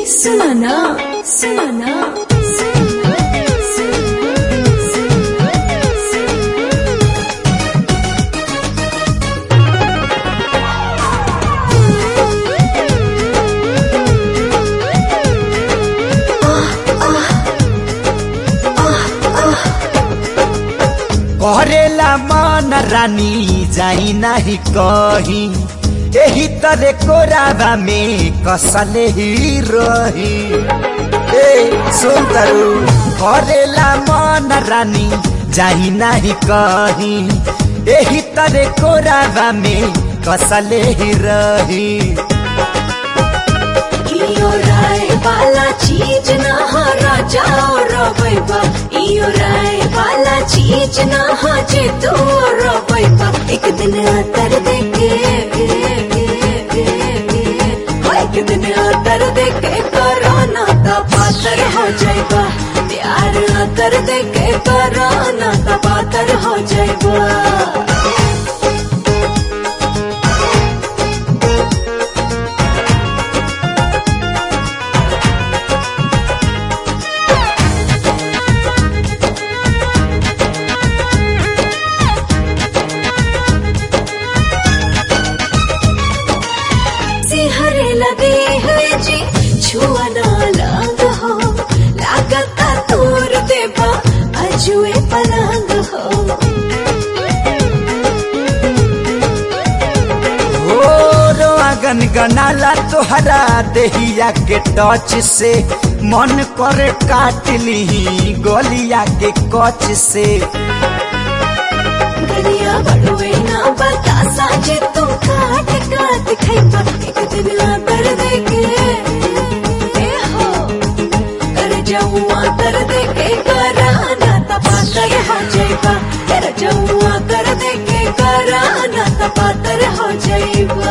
सुना सुना करेला मन रानी जाई नाही कही एही तरे कोराबा में कसले ही रही ए सुन तरु करेला मन रानी जाई नाही कही एही तरे कोराबा में कसले ही रही इयो राय वाला चीज ना हारा जाओ रबैबा इयो राय वाला चीज ना हाजे तू रबैबा एक दिन आतर देके एक दिन आतर देके करोना ता पातर हो जाएगा प्यार आतर देके करोना ता पातर हो जाएगा सिहरे लगे हुए जी छुआ ना लाग हो लागता तोर देबा अजुए पलंग हो हो रोआगन गनाला तोहरा देहिया के टच से मन करे काट ली गोलिया के कच से गलिया बड़ुए ना बतासा जे तू काट काट खैबा एक दिन आतर देके ए हो कर जाऊँ आतर देके कराना तपातर हो जाएगा कर जाऊँ आतर देके कराना तपातर हो जाएगा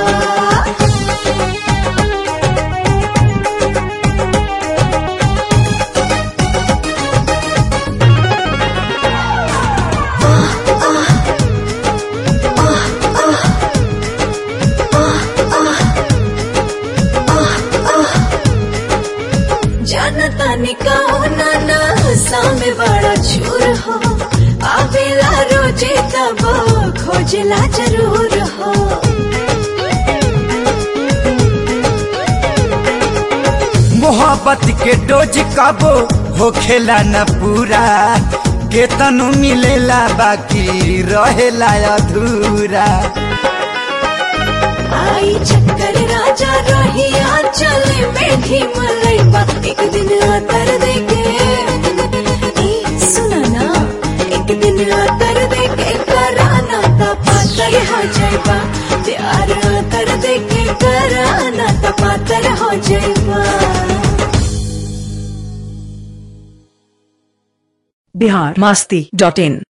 जानता निकाओ नाना सामे बड़ा चूर हो आवेला रोजे तब खोजला जरूर हो मोहब्बत के डोज कबो हो खेला न पूरा केतनु मिलेला बाकी रहेला अधूरा आई चक्कर राजा रहिया चले बैठी मलैबा एक दिन आतर देके ए, सुना ना एक दिन आतर देके कराना ता पातर हो जाएगा प्यार आतर देके कराना ता पातर हो जाएगा बिहार मस्ती डॉट इन